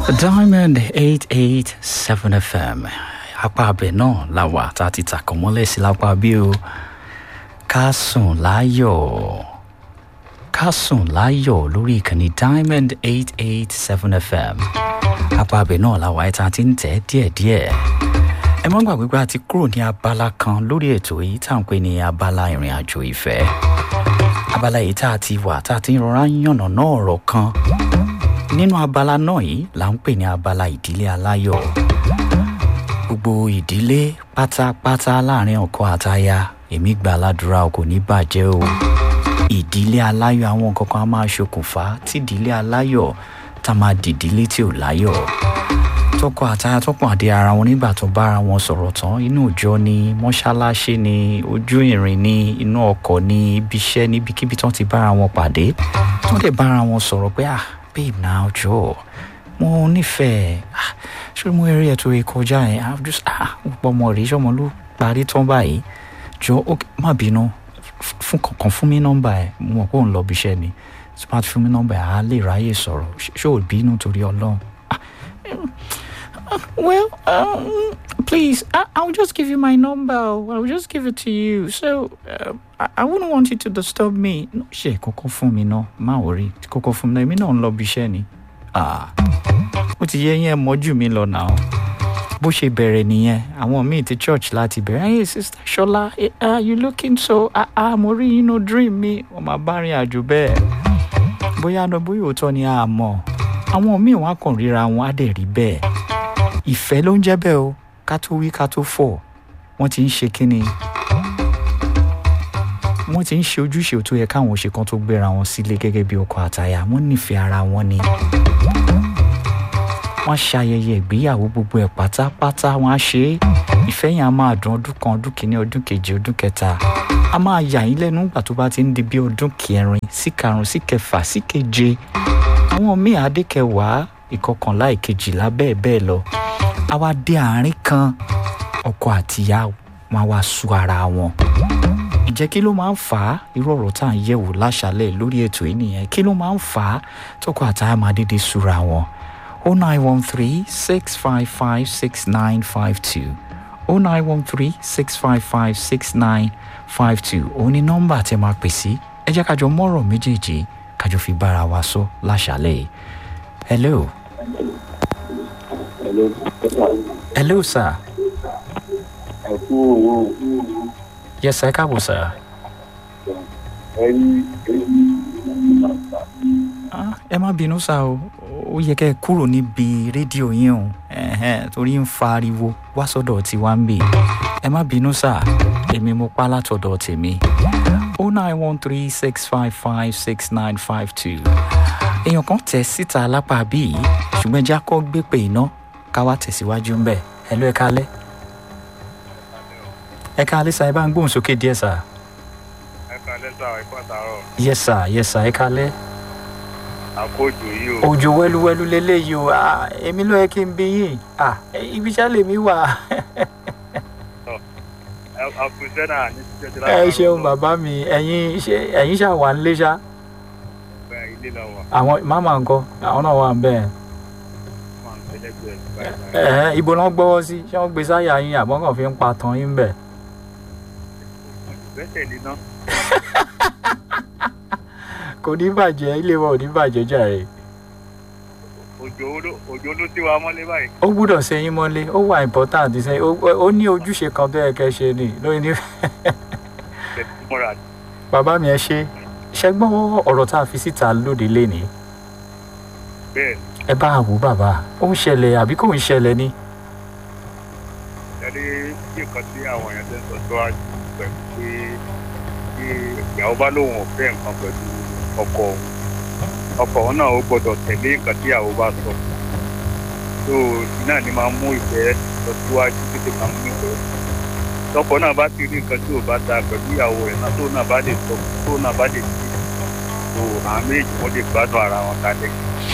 Diamond eight eight seven FM apá abẹ náà la wà tá a ti tàkàn mọ́lẹ̀ sí lápá bí o ká sùn láyọ̀ ká sùn láyọ̀ lórí ìkànnì Diamond eight eight seven FM apá abẹ náà la wà ẹ̀ tá a ti ń tẹ̀ díẹ̀díẹ̀ ẹ má gbàgbé pé a ti kúrò ní abala kan lórí ètò yìí tá à ń pè ní abala ìrìn àjò ìfẹ́ abala yìí tá a ti wà tá a ti ń rọra yànnà náà ọ̀rọ̀ kan nínú abala náà yìí là ń pè ní abala ìdílé aláyọ̀ gbogbo ìdílé pátápátá láàrin ọkọ àtaya èmi gbà ládùúrà kò ní bàjẹ́ o ìdílé aláyọ̀ àwọn nǹkan kan á máa ṣokùnfà tí ìdílé aláyọ̀ tá a máa dìdílé tí ò láyọ̀ tọkọ àtaya tó pàdé ara wọn nígbà tó bára wọn sọ̀rọ̀ tán inú ìjọ ni mọ́ṣáláṣí ni ojú ìrìn ni inú ọkọ̀ ni ibi iṣẹ́ níbikíbi tó ti bára wọn pàdé tó dẹ̀ bára wọn sọ̀rọ̀ pé ah babe now jọ mo nífẹ̀ẹ́ ah ṣé mo eré ẹ̀ tó rí kọjá yẹn ah just ah pọ̀ mọ̀ rí ṣọmọ ló parí tán báyìí jọ ok má bínú fún kankan fún mi nọ́mbà ẹ̀ mo mọ̀ pé òun lọ bí iṣẹ́ ni smart fún mi nọ́mbà ẹ̀ á lè ráyè sọ̀rọ̀ ṣé ò bínú torí ọlọ́run ah well, um, please, I, I'll just give you my number. I'll just give it to you. So, uh, I, I wouldn't want you to disturb me. No, ṣe kọ́kọ́ fún mi náà. Má worry. Kọ́kọ́ fún mi náà. Èmi náà ń lọ bí iṣẹ́ ni. Ah, ó ti yẹ yẹn mọ́jú mi lọ náà. Bó ṣe bẹ̀rẹ̀ nìyẹn, àwọn míì ti church láti bẹ̀rẹ̀. Hey, sister Ṣọlá, eh, uh, you looking so, ah, ah, mo rí inú dream mi. Wọ́n máa bá rìn àjò bẹ́ẹ̀. Bóyá lọ bóyá òótọ́ ni a mọ̀. Àwọn míì wọn á kàn ríra wọn á dẹ̀ rí bẹ́ẹ̀ ìfẹ́ ló ń jẹ́ bẹ́ẹ̀ o ká tó wí ká tó fọ̀ wọ́n ti ń ṣe kínni wọ́n ti ń ṣe ojúṣe tó yẹ káwọn ṣe kan tó gbéra wọn sílé gẹ́gẹ́ bí ọkọ àtaya wọ́n nífẹ̀ẹ́ ara wọn ni wọ́n ṣayẹyẹ ìgbéyàwó gbogbo ẹ̀ pátápátá wọ́n á ṣe é ìfẹ́ yẹn á máa dùn ọdún kan ọdún kìíní ọdún kejì ọdún kẹta a máa yà yín lẹ́nu nígbà tó bá ti ń di bí ọdún kẹrin sí karùn-ún sí kẹfà sí keje àwọn míì adékẹwàá ìkọkànlá ìkejìlá bẹ́ẹ̀ bẹ́ẹ̀ lọ a wá dé àárín kan ọkọ àtìyá wọn wá sú ara wọn ǹjẹ́ kí ló máa ń fà á irú ọ̀rọ̀ tá à ń yẹ̀wò láṣálẹ̀ lórí ètò yìí nìyẹn kí ló máa ń fà á tọkọ àtàyà máa dédé súra wọn o nine one three six five five six nine five two o nine one three six five five six nine five two òun ni nọ́mbà tẹ máa pè sí ẹ jẹ́ kájọ mọ́rọ̀ méjèèjì kájọ fi bára wa sọ láṣálẹ̀ yìí hello. Hello. hello sir. Ẹ kú òwò. yes sir káàbọ̀ sir. Ẹyin Ah, ẹ má bínú sá o ó yẹ kẹ́ ẹ kúrò níbi rédíò yín o ẹ̀hẹ́n, torí ń fa ariwo wá sọ́dọ̀ tiwa ń bì ẹ má bínú sá èmi mo pa látọ̀dọ̀ tèmi o nine one three six five five six nine five two èèyàn kan tẹ̀ síta lápá bíi ṣùgbọ́n ẹja kọ́ gbé pè iná ká wá tẹ̀síwájú ń bẹ̀ ẹ ló ẹ kálẹ́ ẹ kálẹ́ sá ẹ bá ń gbóhùn sókè díẹ̀ sá ẹ kalẹ́ sá ẹ̀kọ́ àtàrọ̀. yes sir yes sir ẹ kálẹ́. Àkójọ yìí o. òjò wẹ́lúwẹ́lú lélẹ́yìí o ah, èmi ló yẹ kí n bí yìí ah, ibi iṣẹ́ lèmi wà Àkùsẹ́ náà ní títẹ́ tí ẹ ṣeun bàbá mi ẹ̀yin ṣe ẹ̀yin ṣáà wà nílé ṣá Bá ilé náà wà. àwọn máma nǹkan àwọn náà wà bẹ́ẹ̀ Máa ń tẹ́lẹ̀gbẹ́ báyìí. ẹ̀hẹ́n ibo náà gbọ́wọ́ sí ṣé wọ́n gbé sáyà yín àbọ̀n kàn fi ń pa tán yín bẹ̀ Bẹ́sẹ̀ ní ná. kò ní bàjẹ́ ilé wa ò ní bàjẹ́ jàre Òjò ló òjò ló tí wa mọ́lé báyìí. ó gbúdọ̀ ṣe yín mọ́lé ó wà important ṣe ó ó ní ojúṣe kan tó yẹ kẹ́ ṣe ni lórí ní Tẹ̀sí mọ́ra. bàbá mi ẹ ṣe ṣẹgbọ́n ọ̀rọ̀ tá a fi síta lóde lénìí Bẹ́ẹ̀ ẹ bá a wò bàbá ó ń ṣẹlẹ̀ àbí kò ń ṣẹlẹ̀ ni. ẹni bí nǹkan tí àwọn èèyàn ti ń sọ síwájú pẹ̀lú pé bí ìyàwó bá lóun ò fẹ́ nǹkan pẹ̀lú ọkọ òun. Ọkọ òun náà ó gbọ́dọ̀ tẹ̀lé nǹkan tí ìyàwó bá sọ. tó náà ni máa mú ìfẹ́ lọ síwájú títí máa mú ìfẹ́ tọkọ náà bá ti rí nǹkan tí ò bá da pẹ̀lú ìyàwó rẹ̀ náà tó náà bá lè sọ tó náà bá lè sí tó àwọn méjì wọ́n lè gbádùn ara wọn kalẹ̀.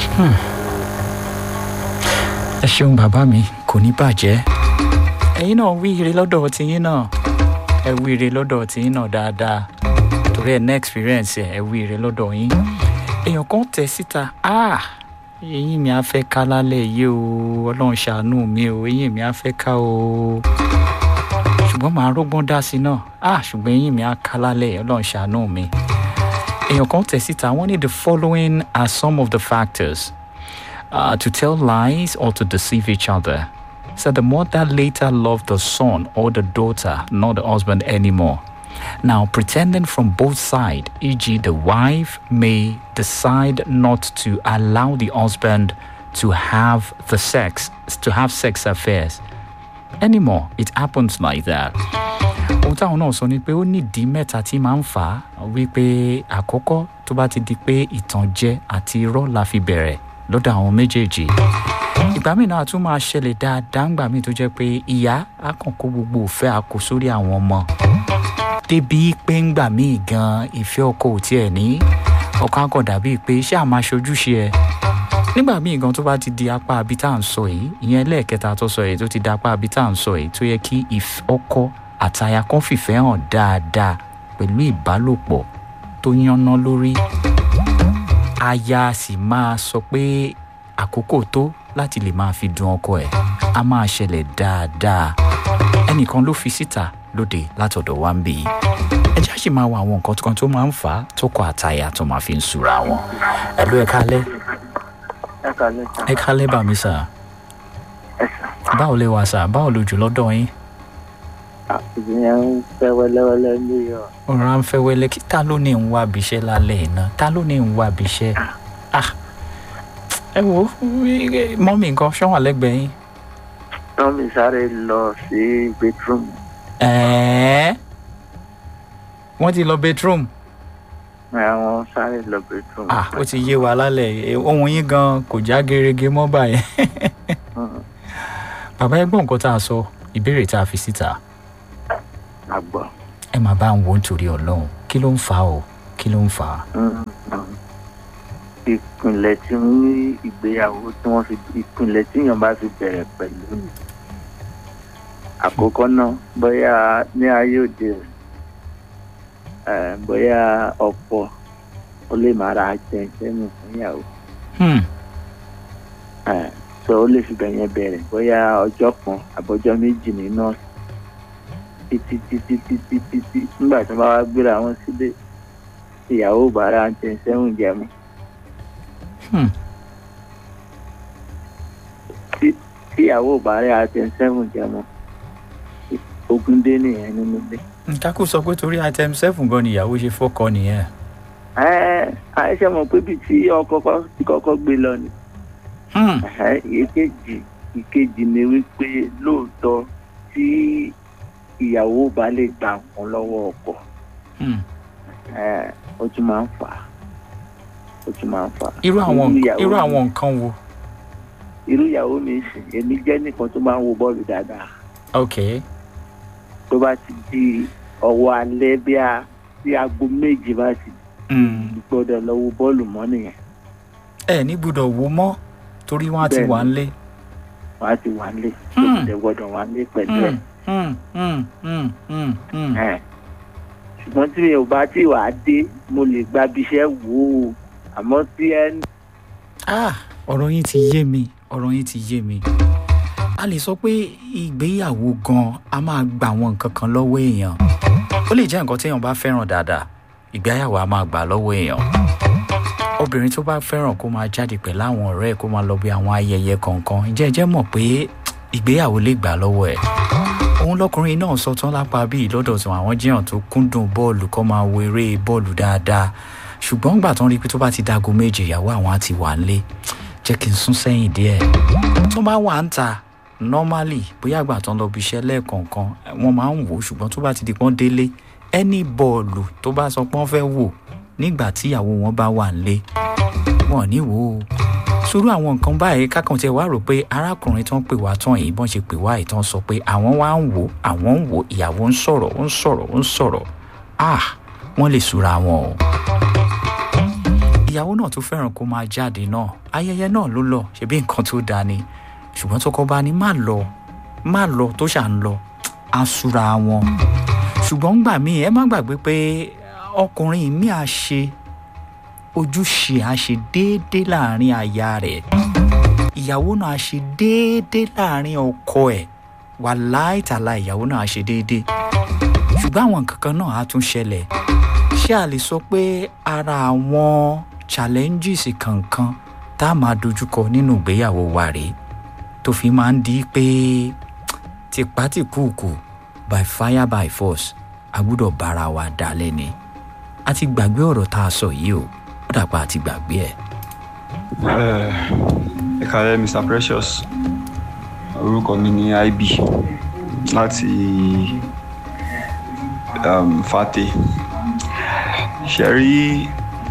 ẹ ṣeun bàbá mi kò ní bàjẹ́ ẹ̀yin náà wí ire lọ́dọ̀ tiyín náà ẹ wí ire lọ́dọ̀ tiyín náà dáadáa torí ẹ ní experience ẹ ẹ wí ire lọ́dọ̀ yín èèyàn kan tẹ̀ síta ah eyín mi á fẹ́ ká lálẹ́ yìí o ọlọ́run ṣàánú mi o eyín mi á fẹ́ ká o ṣùgbọ́n màá rógbọ́n dá sí náà ah ṣùgbọ́n eyín mi á ká lálẹ́ ọlọ́run ṣàánú mi èèyàn kan tẹ̀ síta wọ́n ní the following are some of the factors uh, to tell lies or to deceive each other so the mother later loved the son or the daughter not the husband anymore now, pretending from both sides, e.g., the wife may decide not to allow the husband to have the sex, to have sex affairs anymore. It happens like that. ohun táwọn náà sọ ni pé ó nídìí mẹ́ta tí máa ń fà á wípé àkọ́kọ́ tó bá ti di pé ìtànjẹ àti irọ́ la fi bẹ̀rẹ̀ lọ́dọ̀ àwọn méjèèjì ìgbà míì náà tún máa ṣẹlẹ̀ dáadáa ńgbà míì tó jẹ́ pé ìyá á kàn kó gbogbo òfẹ́ àkó sórí àwọn ọmọ débi pé ńgbà míì gan ìfẹ́ ọkọ ò tiẹ̀ ní ọkọ á kàn dàbíi pé ṣé àá máa ṣojúṣe ẹ nígbà míì gan tó bá ti di apá abi tá à ń sọ yìí ìyẹn lẹ́ẹ̀kẹta tó sọ yìí tó ti di apá abi tá à ń sọ yìí tó yẹ kí ọkọ àtaya kan fìfẹ́ hàn dáadáa pẹ̀lú ìbálòpọ̀ tó yánná lórí aya sì máa sọ pé àkókò tó láti lè máa fi dun ọkọ ẹ̀ á máa ṣẹlẹ̀ dáadáa ẹnìkan ló fi síta lóde látọ̀dọ̀ wa ń bì í ẹ já sì máa wọ àwọn nǹkan kan tó máa ń fà á tó kọ àtàyà tó máa fi ń sùra wọn ẹ ló ẹ kálẹ́ ẹ kàlẹ́ sà. ẹ kálẹ́ bà mí sà ẹ sà. báwo lè wà sà báwo lójú lọ́dọ̀ yín ìyẹn ń fẹ́ wẹ́lẹ́wẹ́lẹ́ ní yọ. ọ̀rọ̀ à ń fẹ́ wẹ́lẹ́ kí ta ló ní ń wá abiṣẹ́ lálẹ́ iná ta ló ní ń wá abiṣẹ́ ah ẹ wo mọ́mí nǹkan ṣọ́wọ́n àlẹ́gbẹ̀ẹ́ yín wọ́n mi sáré lọ sí bedroom. ẹ̀ẹ́ wọ́n ti lọ bedroom àwọn sáré lọ bedroom. ah ó ti yé wa lálẹ́ ohun yín gan kò já gerege mọ́ báyẹn bàbá ẹ gbọ́ nǹkan tá a sọ ìbéèrè tá a fi síta àgbọ̀. ẹ máa bá ń wo nítorí ọlọ́run kí ló ń fa o kí ló ń fa ìpìlẹ̀ tí ń ní ìgbéyàwó tí wọ́n fi ìpìlẹ̀ tí èèyàn bá fi bẹ̀rẹ̀ pẹ̀lú ni. àkọ́kọ́ náà bóyá ní ayé òde ẹ̀ bóyá ọ̀pọ̀ ó lè máa ra jẹ sẹ́nu fún ìyàwó. Hmm, ẹ̀ sọ ó lè fi bẹ̀yẹn bẹ̀rẹ̀ bóyá ọjọ́ kan àbọ̀jọ́ méjì nínú ọ̀sẹ̀ títí títí títí títí nígbà tí wọ́n bá wá gbéra wọn sílé ìyàwó bàárà ń tẹ̀ sẹ́wọ̀n jẹ mọ́. hmm, tí ìyàwó bàárà ń tẹ̀ sẹ́wọ̀n jẹ mọ́ ogun dé nìyẹn nínú ilé. nkaku sọ pé torí item seven gan ni ìyàwó ṣe fọ́kọ nìyẹn ẹ àìṣe mọ̀ pé bíi tí ọkọ kọ́- ti kọ́kọ́ gbé lọ ni Hmm, Ẹ̀hẹ́, ìkejì ìkejì ni wípé lóòótọ́ tí ìyàwó bá lè gbà wọn lọ́wọ́ ọkọ hmm. ẹ̀, ó tún máa ń fà á ó tún máa ń fà á. irú àwọn ìyàwó irú mi- àwọn nǹkan wo irú ìyàwó mi sì èmi jẹ́ nìkan tó máa ń wo bọ́ọ̀lù dáadáa ok tó bá ti di ọwọ́ alẹ́ bí a bí aago méje bá ti Hmm, gbọ́dọ̀ lọ wo bọ́ọ̀lù mọ́ nìyẹn ẹ ní gbọ́dọ̀ wò mọ́ torí wọ́n á ti Bẹ́ẹ̀ni. wà ń lé wọ́n á ti wà nílé Hmm. tó ti gbọ́dọ̀ wà nílé pẹ̀lú ẹ̀. Hmm, hmm, hmm, hmm, hmm. Ẹ̀. ṣùgbọ́n tí mi ò bá tí wàá dé mo lè gba ibiṣẹ́ wò ó àmọ́ tí ẹ ah ọ̀rọ̀ yín ti yé mi ọ̀rọ̀ yín ti yé mi a lè sọ pé ìgbéyàwó gan a máa gba àwọn nǹkan kan lọ́wọ́ èèyàn ó lè jẹ́ nǹkan téèyàn bá fẹ́ràn dáadáa ìgbéyàwó a máa gbà lọ́wọ́ èèyàn obìnrin tó bá fẹ́ràn kó máa jáde pẹ̀lú àwọn ọ̀rẹ́ ẹ̀ kó máa lọ bí àwọn ayẹyẹ kọ̀ọ̀kan ǹjẹ́ ẹ jẹ́ mọ̀ pé ìgbéyàwó lè gbà lọ́wọ́ ẹ̀ òun lọkùnrin náà sọ tán lápá bíi lọ́dọ̀ tí àwọn jíyàn tó kúndùn bọ́ọ̀lù kọ́ máa wo eré bọ́ọ̀lù dáadáa ṣùgbọ́n gbà tán rí i pé tó bá ti dago méje ìyàwó àwọn á ti wà nílé jẹ́ kí n sún sẹ́yìn díẹ̀ tó bá wà ń ta normally bóyá àgbà tán lọ bí iṣẹ́ lẹ́ẹ̀kọ̀ọ̀kan wọ́n máa ń wò ó ṣùgbọ́n tó bá ti di pọ́n délé ẹni bọ́ọ̀lù tó bá sọ pọ́n fẹ́ wò nígbà tí ìyàwó wọn bá wà nílé wọn ò ní wò ó sùúrù àwọn nǹkan báyìí kákan tiẹ̀ wá rò pé arákùnrin tó ń pè wá tán yìí bọ́n ṣe pè wá ìtàn sọ pé àwọn wá ń wò àwọn ń wò ìyàwó ń sọ̀rọ̀ ń sọ̀rọ̀ ń sọ̀rọ̀ ah wọ́n lè súra wọn o ìyàwó náà tó fẹ́ràn kó máa jáde náà ayẹyẹ náà ló lọ ṣebí nǹkan tó dáa ni ṣùgbọ́n tọkọ bá ní má lọ má lọ tó ṣà ń lọ á súra wọn ṣùgbọ́n gbà míì ẹ má gbàgbé pé ọkùnrin mi à ṣe ojúṣe á ṣe déédéé láàrin aya rẹ̀ ìyàwó náà á ṣe déédéé láàrin ọkọ ẹ̀ wà láìtàlà ìyàwó náà á ṣe déédéé ṣùgbọ́n àwọn nǹkan kan náà á tún ṣẹlẹ̀ ṣé a lè sọ pé ara àwọn challenges kankan tá a máa dojúkọ nínú ìgbéyàwó wa rèé tó fi máa ń di pé tìpátìkúùkù by fire by force a gbúdọ̀ bára wa dalẹ̀ ni a ti gbàgbé ọ̀rọ̀ tá a sọ yìí o ó dàgbà a ti gbàgbé ẹ̀. ẹ kàlẹ́ mr precious orúkọ mi ní ib láti um, fate ṣẹ̀rí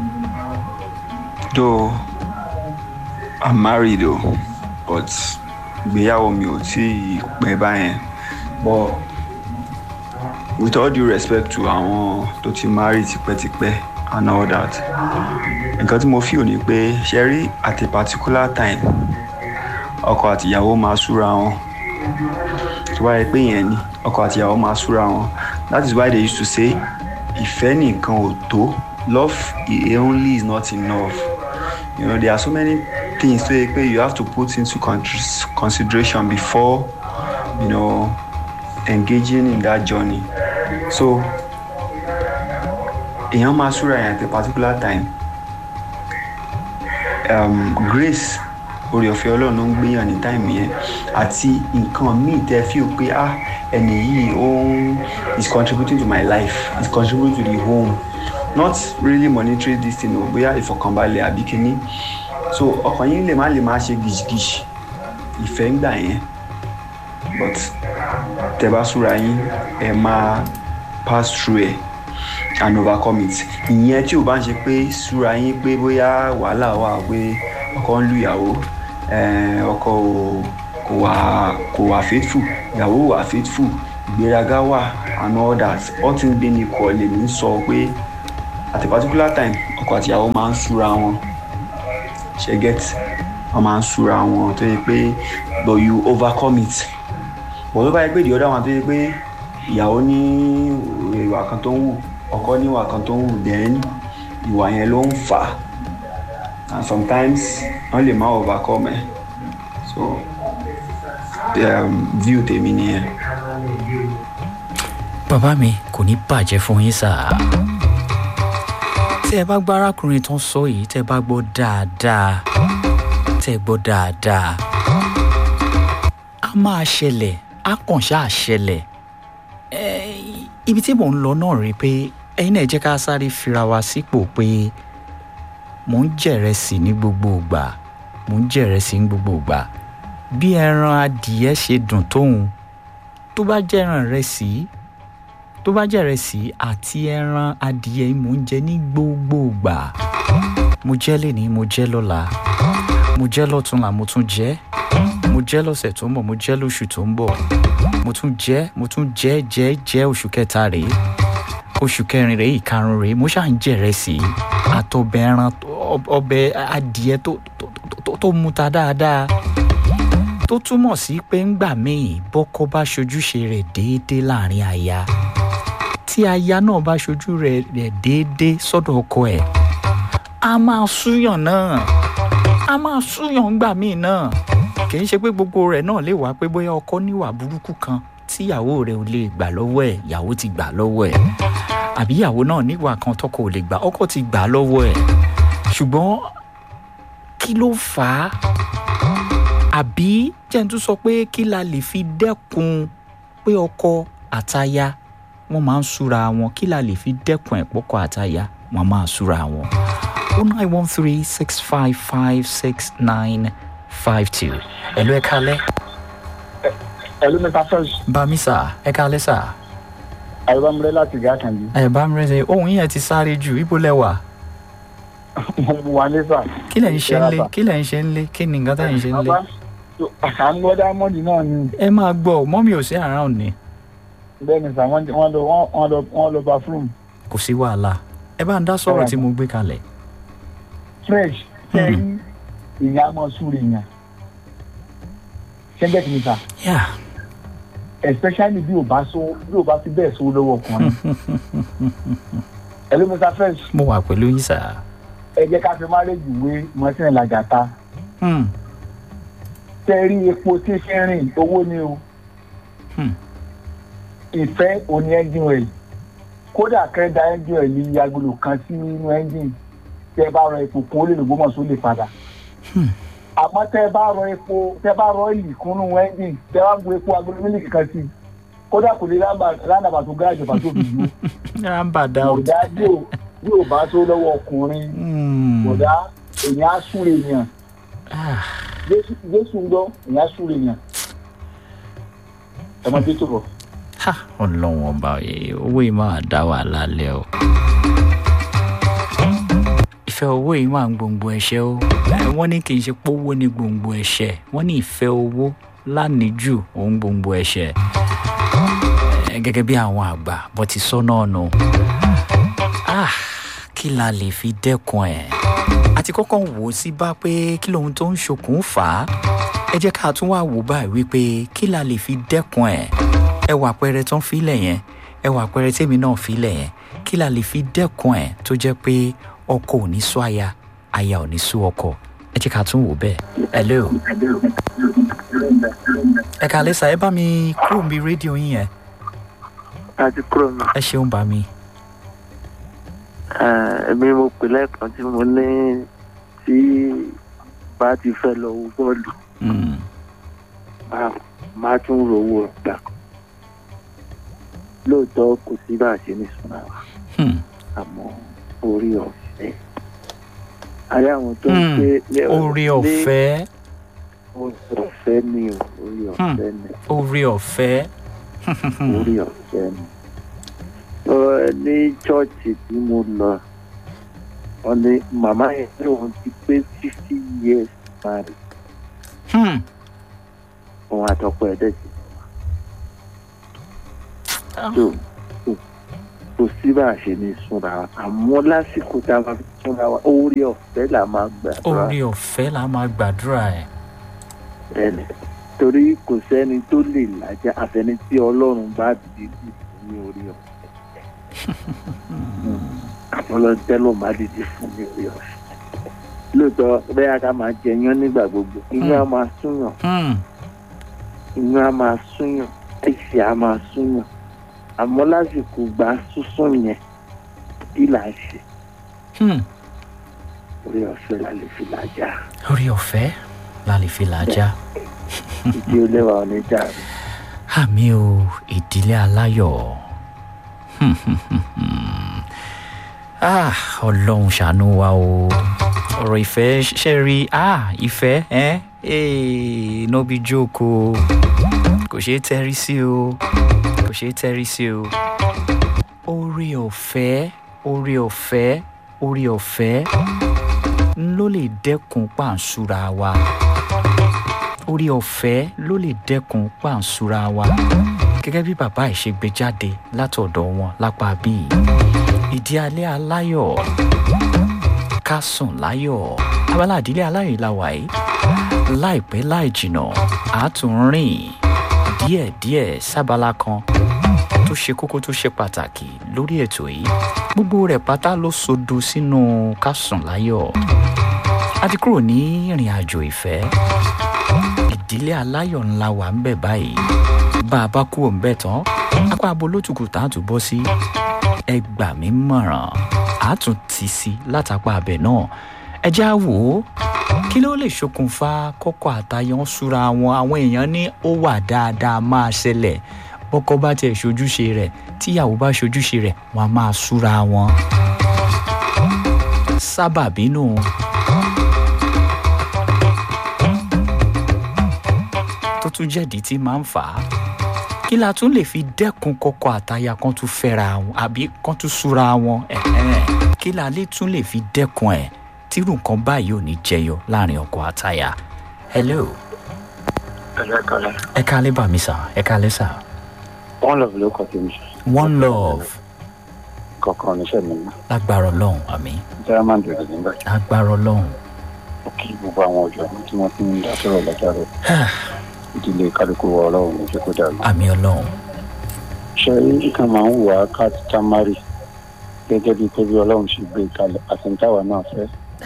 though i'm married o but ìgbéyàwó mi ò tí ì pẹ́ báyẹn but with all due respect to àwọn tó ti marry tipẹ́tipẹ́ and all that nǹkan tí mo feel ni pé ṣe rí at a particular time ọkọ àtìyàwó máa súra wọn tó bá yẹ pé yẹn ni ọkọ àtìyàwó máa súra wọn that is why they used to say ìfẹ́ nìkan ò tó love only is not enough you know there are so many things tó yẹ pé you have to put into consideration before you know engaging in that journey so èèyàn máa súra yẹn at a particular time um, grace orí ọ̀fẹ́ ọlọ́run ló ń gbéyàn ní táìmù yẹn àti nǹkan míì tẹ́ fíò pé ah ẹni yìí ó ń is contributing to my life is contributing to the home not really monetary this thing o bóyá ìfọkànbalẹ̀ àbí kínní so ọkàn yín lè má lè máa ṣe gìjìgìjì ìfẹ́ ń gbà yẹn but tẹ bá súra yín ẹ máa pass through ẹ and overcome it ìyẹn tí o bá ń ṣe pé súra yín pé bóyá wàhálà wà pé ọkọ ń lu ìyàwó ọkọ kò wà kò wà faithful ìyàwó wà faithful ìgbéraga wà and all that all things being equal lèmi ń sọ pé at a particular time ọkọ àti ìyàwó máa ń súra wọn ṣe get wọn máa ń súra wọn tó yẹ pé but you overcome it bọ̀ tó bá yẹ pé the other one tó yẹ pé ìyàwó ní ìwà kan tó ń wù ọkọ ní ìwà kan tó ń wù then ìwà yẹn ló ń fà á and sometimes wọn lè má overcome ẹ so um, view tèmi nìyẹn. bàbá mi kò ní bàjẹ́ fún yín sáà tí ẹ bá gbọ́ arákùnrin tó ń sọ yìí tẹ́ ẹ bá gbọ́ dáadáa tẹ́ ẹ gbọ́ dáadáa a máa ṣẹlẹ̀ a kàn ṣáà ṣẹlẹ̀ ibi tí mò ń lọ náà rí pé ẹ̀yin náà jẹ́ ká sáré fira wa sípò pé mò ń jẹ̀rẹ̀sì ní gbogbo ìgbà mò ń jẹ̀rẹ̀sì ní gbogbo ìgbà bí ẹran adìyẹ ṣe dùn tóun tó bá jẹ́ràn rẹ̀ sí tó bá jẹ̀rẹ̀ sí àti ẹran adìyẹ mò ń jẹ ní gbogbo ìgbà mo jẹ́ lẹ́ni mo jẹ́ lọ́la mo jẹ́ lọ́túnla mo tún jẹ́ mo jẹ́ lọ́sẹ̀ tó ń bọ̀ mo jẹ́ lóṣù tó ń bọ̀ mo tún jẹ́ mo tún jẹ́ jẹ́ jẹ́ oṣù kẹta rèé oṣù kẹrin rèé ìkarùn rèé mo ṣáà ń jẹ̀rẹ̀ sí àtọbẹ̀ ẹran ọbẹ̀ adìyẹ tó tó tó muta dáadáa tó túmọ̀ sí pé ńgbà míì bọ́kọ bá ṣojúṣe rẹ̀ déédéé láàrin aya tí aya náà bá ṣojú rẹ̀ rẹ̀ déédéé sọ́dọ̀ ọkọ ẹ̀ a máa súyàn náà a máa súyàn ńgbà míì náà kì í ṣe pé gbogbo rẹ̀ náà lè wá pé bóyá ọkọ níwà burúkú kan tíyàwó rẹ̀ ò lè gbà lọ́wọ́ ẹ̀ ìyàwó ti gbà lọ́wọ́ ẹ̀ àbí ìyàwó náà níwà kan tọkọ ò lè gbà ọkọ ti gbà lọ́wọ́ ẹ̀ ṣùgbọ́n kí ló fà á àbí jẹ́ n tún sọ pé kí la lè fi dẹ́kun pé ọkọ àtaya wọ́n máa ń súra wọn kí la lè fi dẹ́kun ẹ̀ pọ́kọ àtaya wọ́n máa súra wọn. o nine one three six five five six nine five two ẹ̀lú ẹ̀ kalẹ́. ẹ̀lú mẹ́ta first. bá mi sà ẹ̀ kalẹ́ sà. àyùbámúrẹ́ láti ìgá kànjú. ẹ̀ bá mi rẹ̀ ṣe ohun yẹn ti sáré ju ibo lẹ́wà. mo mú wa ní sà. kí lẹ̀ ń ṣe ń lé kí lẹ̀ ń ṣe ń lé kí ni nǹkan tẹ̀ ń ṣe ń lé. àṣà ń gbọ́ dámọ́dì náà ni. ẹ máa gbọ́ mọ́mí ò sí around ni. bẹ́ẹ̀ ni sà wọ́n lọ wọ́n lọ wọ́n lọ bathroom. kò sí wàhálà ẹ bá ń dá sọ̀rọ̀ tí mo gbé kalẹ̀. fresh sẹ́yìn ìyá mọ̀ súre yàn. ṣẹ́gẹ́ tí mi sà. Yeah. especially bí o bá so bí o bá fi bẹ́ẹ̀ so lọ́wọ́ ọkùnrin. ẹ̀lú mr fresh. mo wà pẹ̀lú yín sà. ẹ jẹ́ ká fi márèjì wé mọ́sìn làgàtà Hmm. tẹ́ rí epo tí fi ń rìn owó ni o Hmm. ìfẹ́ òní ẹ́ńjìn rẹ̀ kódà kẹ́ńdà ẹ́ńjìn rẹ̀ ní agolo kan sí inú ẹ́ńjìn tẹ́ bá rọ epo kún ó lè lògbómọ̀ só lè padà Hmm. àmọ́ tẹ́ bá rọ epo tẹ́ bá rọ ìlì kúnnú ẹ́ńjìn tẹ́ bá gbé epo agolo mílíkì kan sí kódà kò lè lánàbà tó gáàjì bá tó fi dúró Ramba doubt. kódà yóò yóò bá tó lọ́wọ́ ọkùnrin Hmm. kódà èèyàn á súre yàn Ah. Jésù Jésù ń gbọ́ èèyàn á súre yàn ẹ mọ bí tó bọ̀. Ha, ọlọ́run ọba ẹ̀, owó yìí máa dá wàhálà lẹ̀ o. ìfẹ́ owó yìí máa ń gbòǹgbò ẹ̀ṣẹ̀ o. Ẹ, wọ́n ní kì í ṣe pé owó ní gbòǹgbò ẹ̀ṣẹ̀ wọ́n ní ìfẹ́ owó lánìíjù òun gbòǹgbò ẹ̀ṣẹ̀. Ẹ, gẹ́gẹ́ bí àwọn àgbà bọ́ ti sọ náà nù. Ah, kí la lè fi dẹ́kun ẹ̀? àti kọ́kọ́ wò ó sí bá pé kí lóhun tó ń ṣokùn fà á ẹ jẹ́ ká tún wá wò báyìí wípé kí la lè fi dẹ́kun ẹ̀ ẹ wà pẹrẹ tán fílẹ̀ yẹn ẹ wà pẹrẹ tèmi náà fílẹ̀ yẹn kí la lè fi dẹ́kun ẹ̀ tó jẹ́ pé ọkọ ò ní sú aya aya ò ní sú ọkọ ẹ jẹ́ ká tún wò bẹ́ẹ̀ hello ẹ kàlẹ́ sà ẹ bá mi kúrò mi rédíò yín yẹn láti kúrò náà ẹ ṣeun bá mi èmi mo pè lẹ́ẹ̀kan tí mo ní tí bá ti fẹ́ lọ wo bọ́ọ̀lù Mm, máa- máa tún rówó gbà lóòótọ́ kò sí bá a ṣe ní súnra wa hmm, àmọ́ orí ọ̀fẹ́ ayé àwọn tó ń Hmm, pé ní- oore ní- ọ̀fẹ́ orí ọ̀fẹ́ ni o orí ọ̀fẹ́ ni oore ọ̀fẹ́ orí ọ̀fẹ́ ni. Ọ, ní chọ́ọ̀chì tí mo lọ wọ́n ní màmá yẹn ní òun ti pé fifty years married Hmm, òun àtọkọ ẹ̀ dẹ̀ sí. Ah. so kò- kò sí bá a ṣe ní súnra wa àmọ́ lásìkò tá a máa fi súnra wa orí ọ̀fẹ́ là máa gbàdúrà oore ọ̀fẹ́ la máa gbàdúrà ẹ̀. ẹni torí kò sẹ́ni tó lè làjà àfẹni tí ọlọ́run bá dìde fún ní orí ọ̀fẹ́ àfọlọ́tẹ́ ló máa dìde fún ní orí ọ̀fẹ́ lóòótọ́ bẹ́ẹ̀ ká máa jẹyán nígbà gbogbo inú á máa súnyàn Hmm, inú á máa súnyàn ẹ̀sì á máa súnyàn àmọ́ lásìkò gbà súnsún yẹn kí là ń ṣe hmm. orí ọ̀fẹ́ la lè fi làjà oore ọ̀fẹ́ la lè fi làjà. ìdí olẹ́wà oníjà rẹ̀ àmì o ìdílé aláyọ̀ ah ọlọ́run ṣàánú wa o ọ̀rọ̀ ìfẹ́ ṣe rí ah ìfẹ́ ẹ́ ee no be joke o kò ṣeé tẹ́rí sí o kò ṣeé tẹ́rí sí o oore ọ̀fẹ́ oore ọ̀fẹ́ oore ọ̀fẹ́ ló lè dẹ́kun pàǹsúra wa orí ọ̀fẹ́ ló lè dẹ́kun pàǹsúra wa gẹ́gẹ́ bí bàbá ẹ̀ ṣe gbé jáde látọ̀dọ̀ wọn lápá bíi ìdí alẹ́ aláyọ̀ ká sùn láyọ̀ abala ìdílé aláyọ̀ la wà yìí láìpẹ́ láì jìnà á tún rìn díẹ̀díẹ̀ sábala kan tó ṣe kókó tó ṣe pàtàkì lórí ètò yìí gbogbo rẹ̀ pátá ló sodo sínú ká sùn láyọ̀ a ti kúrò ní ìrìn àjò ìfẹ́ ìdílé aláyọ̀ ńlá wà ń bẹ̀ báyìí bá a bá kúrò ń bẹ̀ tán apá abo lótùkù tá a tún bọ́ sí ẹ gbà mí mọ̀ràn á tún tì sí látàpá abẹ náà ẹ já wò ó kí ló lè ṣokùnfà kọ́kọ́ àtayọ̀ súra wọn àwọn èèyàn ní ó wà dáadáa máa ṣẹlẹ̀ bọ́kọ bá tiẹ̀ ṣojúṣe rẹ̀ tíyàwó bá ṣojúṣe rẹ̀ wọ́n á máa súra wọn sábàbínú tó tún jẹ̀dí tí máa ń fà á kí la tún lè fi dẹ́kun kọ́kọ àtaya kan tún fẹ́ra wọn àbí kan tún súra wọn ẹ̀hẹ́n. kí la lè tún lè fi dẹ́kun ẹ̀ tírú nǹkan báyìí ò ní jẹyọ láàrin ọkọ àtaya. hello ẹlẹ́kọ̀ọ́lá ẹ kálẹ́ bàmí sà ẹ kálẹ́ sà. wọ́n lọ ló kọ́ sí mi one love kọ̀ọ̀kan oníṣẹ́ mi ní lágbára ọlọ́run àmì german dèrè nígbà lágbára ọlọ́run. kí gbogbo àwọn ọjọ́ tí wọ́n ti ń dá sọ̀rọ̀ lọ́jà rẹ̀ ìdílé kálukú wa ọlọ́run ní ṣe kó dàrú. àmì ọlọ́run. ṣe rí kan máa ń wà á ká tamari gẹ́gẹ́ bíi pé bí ọlọ́run ṣe gbé kalẹ̀ àtẹ̀ntàwà náà fẹ́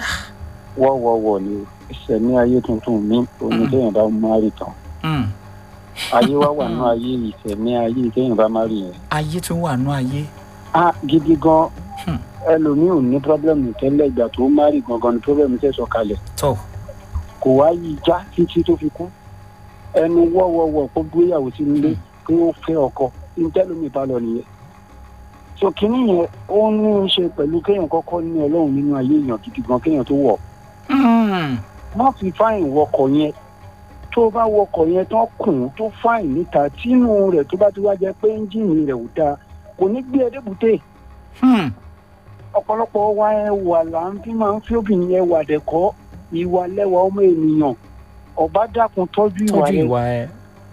wọ́wọ́wọ́ ni ìṣẹ̀mí ayé tuntun mi òní téèyàn bá máa rí tán Hmm. ayé wá wà nínú ayé ìṣẹ̀mí ayé téèyàn bá máa rí yẹn. ayé tún wà nú ayé. ah gidi gan Hmm. ẹlòmíì ò ní pírọ́blẹ́mù tẹ́lẹ̀ ìgbà tó máa rí gangan ní pírọ́blẹ́mù tẹ̀ sọ kalẹ̀ tọ́ kò wá yí já títí tó fi kú ẹnu wọ́wọ́wọ́ kó gbéyàwó sínú ilé kí wọ́n fẹ́ ọkọ ní tẹ́lómi bá lọ nìyẹn so kínní yẹn ó ní í ṣe pẹ̀lú kéèyàn kọ́kọ́ ní ọlọ́run nínú ayé èèyàn gidi gan kéèyàn tó wọ̀ Hmm. má fi fáìn wọkọ̀ yẹn tó o bá wọkọ̀ yẹn tán kùn ún tó fáìn níta tínú rẹ̀ tó bá ti wá jẹ́ pé ẹ́ńjìnì rẹ̀ ò dáa kò ní gbé ẹ débùté Hmm. ọ̀pọ̀lọpọ̀ wa ẹwà là ń fi máa ń fi obìnrin ẹwà dẹ̀kọ́ ìwà lẹ́wà ọmọ ènìyàn ọba dákun tọ́jú ìwà tọ́jú rẹ̀ ìwà ẹ.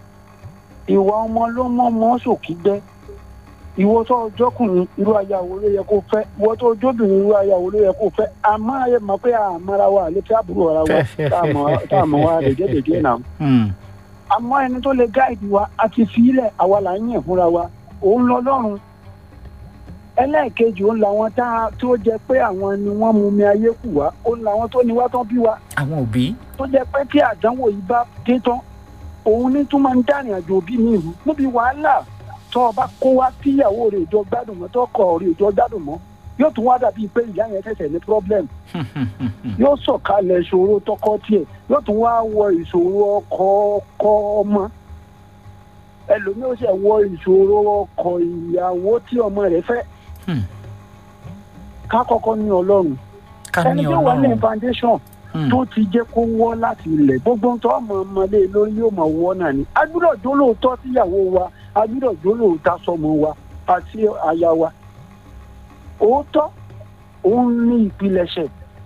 ìwà ọmọ ló mọ́ mọ́ sòkí gbẹ́ ìwọ tó ọjọ́kùnrin irú ayàwó ló yẹ kó fẹ́ ìwọ tó ọjọ́bìnrin irú ayàwó ló yẹ kó fẹ́ àmọ́ ayé mọ̀ pé àmọ́ra wa àlẹ́ tí àbúrò ara wa tá a mọ̀ wa dèjédèjé náà Hmm. àmọ́ ẹni tó lè gáìdì wa a ti fi ilẹ̀ àwa là ń yàn fúnra wa òun lọ lọ́rùn ẹlẹ́ẹ̀kejì òun làwọn tá a tó jẹ pé àwọn ni wọ́n mú mi ayé kù wá òun làwọn tó ní wá tán bí wa àwọn òbí. tó jẹ pé tí àdánwò yìí bá dé tán òun ní tún máa ń dárìn àjò òbí mi rú níbi wàhálà tó o bá kó wá tíyàwó rẹ̀ ìjọ gbádùn mọ́ tó kọ̀ rẹ̀ ìjọ gbádùn mọ́ yóò tún wá dàbí pé ìyá yẹn ṣẹ̀ṣẹ̀ ní problem Hmm, hmm, hmm, hmm. yóò sọ̀kalẹ̀ ìṣòro tọkọ tiẹ̀ yóò tún wá wọ ìṣòro ọkọ ọkọ ọmọ ẹlòmíì ó ṣe wọ ìṣòro ọkọ ìyàwó tí ọmọ rẹ̀ fẹ́ Hmm. ká kọ́kọ́ ní ọlọ́run ká ẹni ní tó wà ní ọlọ́run. foundation Hmm. tó ti jẹ́ kó wọ́ láti ilẹ̀ gbogbo tó ọmọ ọmọlé lórí yóò máa wọ́ náà ni agbúdọ̀ jó lóòótọ́ síyàwó wa agbúdọ̀ jó lóòótọ́ sọmọ wa àti aya wa òótọ́ òun ní ìpilẹ̀ṣẹ̀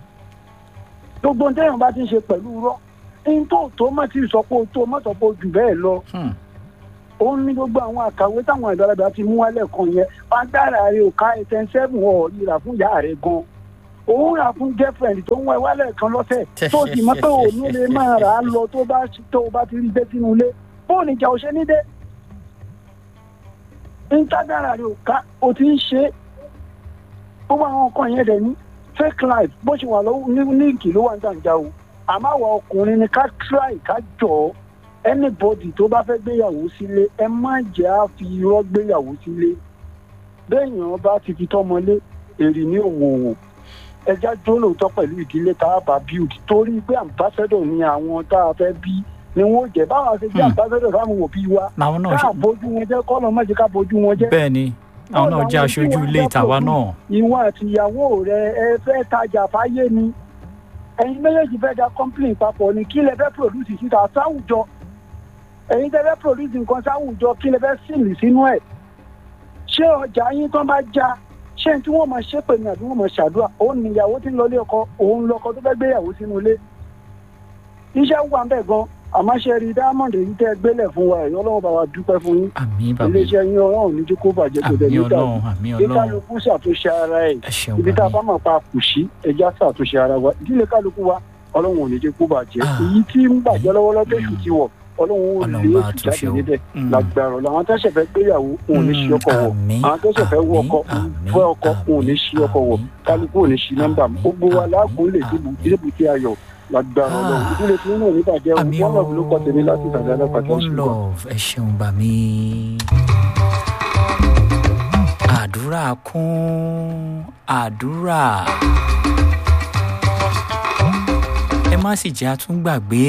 gbogbo téèyàn bá ti ń ṣe pẹ̀lú rọ́ ní tó tó má ti sọ pé o tó má sọ pé o jù bẹ́ẹ̀ lọ Hmm. òun ní gbogbo àwọn àkàwé táwọn ìdárayá ti mú wálẹ̀ kan yẹn agbára rẹ ò ká ẹsẹ̀ sẹ́fún ọ̀ ìrà fún ìyá rẹ gan òun rà fún girlfriend tó ń wá wálẹ̀ kan lọ́sẹ̀ tó sì mọ̀ pé òun lè máa rà á lọ tó bá tó bá ti rí dé sínú ilé bóun ìjà ò ṣe ní dé instagram rẹ ò ká o ti ń ṣe gbogbo àwọn nǹkan yẹn dẹ̀ ní fake life bó ṣe wà lọ́wọ́ ní ní ìkì ló wà ń gbàǹjà o àmọ́ àwọn ọkùnrin ni ká try ká jọ ọ́ anybody tó bá fẹ́ gbéyàwó sílé ẹ má jẹ́ á fi irọ́ gbéyàwó sílé béèyàn bá ti fi tọ́mọlé èrì ní òwòwò ẹja jó lóòótọ́ pẹ̀lú ìdílé tá a bá build torí pé ambassador ni àwọn tá a fẹ́ bí ni wọ́n jẹ́ báwa ṣe jẹ́ Hmm. ambassador fáwọn òbí wa làwọn náà ká ṣe. bójú wọn jẹ́ kọ́nà má jẹ́ ká bójú wọn jẹ́ bẹ́ẹ̀ ni àwọn náà jẹ́ aṣojú ilé ìtàwa náà. ìwọ àti ìyàwó rẹ ẹ fẹ́ tajà fáyé ni ẹ̀yin méjèèjì fẹ́ da complain papọ̀ ni kí lẹ fẹ́ produce síta sáwùjọ ẹ̀yin tẹ́ fẹ́ produce nǹkan sáwùjọ kí lẹ fẹ́ sílì sínú ẹ̀ ṣé ọjà yín tán bá já ṣé tí wọ́n máa ṣépè ní àbí wọ́n máa ṣàdúrà òun ni ìyàwó tí ń lọlé ọkọ òun lọkọ tó fẹ́ gbéyàwó sínú ilé iṣẹ́ wà ń bẹ̀ gan àmọ́ ṣe rí diamond èyí tẹ́ ẹ gbélẹ̀ fún wa ẹ̀yọ́ ọlọ́run bá wa dúpẹ́ fún yín àmì bàbá iléeṣẹ́ yín ọlọ́run ní jókòó bàjẹ́ kò dẹ̀ àmì níta ọlọ́run àmì kí ọlọ́run kálukú ṣàtúnṣe ara ẹ̀ ẹ ṣeun ibi tá a bàbá bá mọ̀ pa kù sí ẹja ṣàtúnṣe ara wa ìdílé kálukú wa ọlọ́run ò ní jẹ́ kó bàjẹ́ Ah. èyí tí ń bàjẹ́ lọ́wọ́lọ́wọ́ tẹ̀sù ti wọ̀ ọlọ́run ò Ọlọ́run lè bá ètù túnṣe jáde o. níbẹ̀ Mm. lágbára làwọn tẹ́sẹ̀ fẹ́ gbéyàwó wọn ò ní ṣí ọkọ̀ wọ̀ àmì àwọn tẹ́sẹ̀ fẹ́ wọ ọkọ̀ àmì, fẹ́ ọkọ̀ wọn ò ní àmì, ṣí ọkọ̀ wọ̀ àmì, kálukú ò ní ṣí nọ́mbà àmì, gbogbo wa láàgùn lè àmì. débù tí ayọ̀ lágbára Ah. ọlọ́run ìdílé tí wọn ò ní bàjẹ́ o àmì wọn lọ ló kọ́ tèmi láti ìtàgé alápàtà one ìṣúgbọ́n. love ẹ ṣeun bà mí. àdúrà kún àdúrà ẹ má sì jẹ́ àtúngbàgbé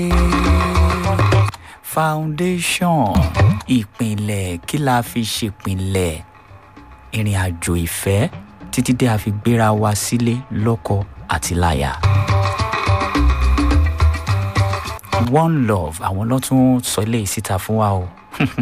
foundation ìpìlẹ̀ kí la fi ṣèpìlẹ̀ ìrìn àjò ìfẹ́ títí dé a fi gbéra wa sílé lọ́kọ àti láya. one love àwọn ló tún sọ eléyìí síta fún wa o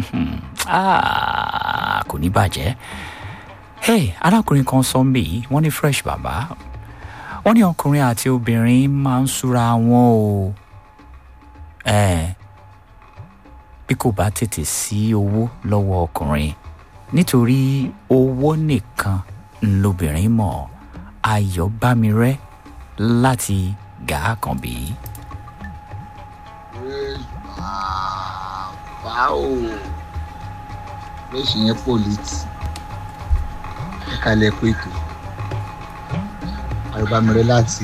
Ah, kò ní bàjẹ́ hey arákùnrin kan sọ mí yìí wọ́n ní fresh bàbá wọ́n ní ọkùnrin àti obìnrin máa ń súra wọn o Eh, bí kò bá tètè sí owó lọ́wọ́ ọkùnrin nítorí owó nìkan lobìnrin mọ̀ ayọ̀ bámirẹ́ láti gàá kan bíi. bàbá o lóṣù yẹn pòlìtì ẹ̀ka ilẹ̀ pé ètò àyọ̀bámirẹ́ láti